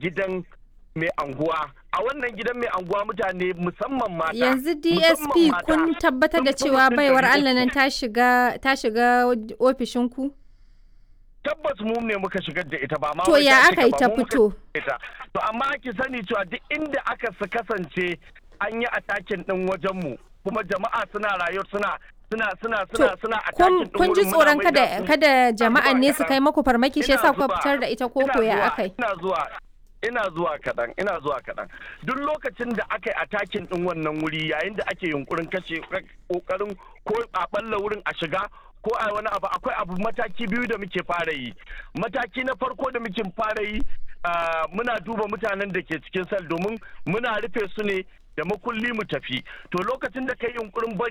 gidan mai anguwa a wannan gidan mai anguwa mutane musamman mata yanzu dsp musamman mata, kun tabbatar da sun fi cewa mutum baiwar ɗari allah nan uku. ta shiga ta shiga ofishinku tabbas mu ne muka shigar da ita ba ma To wai ya ta aka shiga yi ba, ta mu muka fito? shigar da ita. to amma ki sani cewa duk inda aka su kasance an yi atakin din wajen mu kuma jama'a suna rayuwa suna suna suna To, suna suna kun atakin din kun ji wurin, muna tsoron mai kada da su- kada jama'an ne su kaɗan. kai maku farmaki shi Ina yasa kuka zuwa, fitar da ita ko ina ko ya zuwa, akai ina zuwa ina zuwa kaɗan ina zuwa kaɗan duk lokacin da aka yi atakin ɗin wannan wuri yayin da ake yunkurin kashe ƙoƙarin ko a ɓalla wurin a shiga ko a wani abu akwai abu mataki biyu da muke fara yi mataki na farko da muke fara yi ah, muna duba mutanen da ke cikin sel domin muna rufe su ne da makulli mu tafi to lokacin da kai yunkurin bari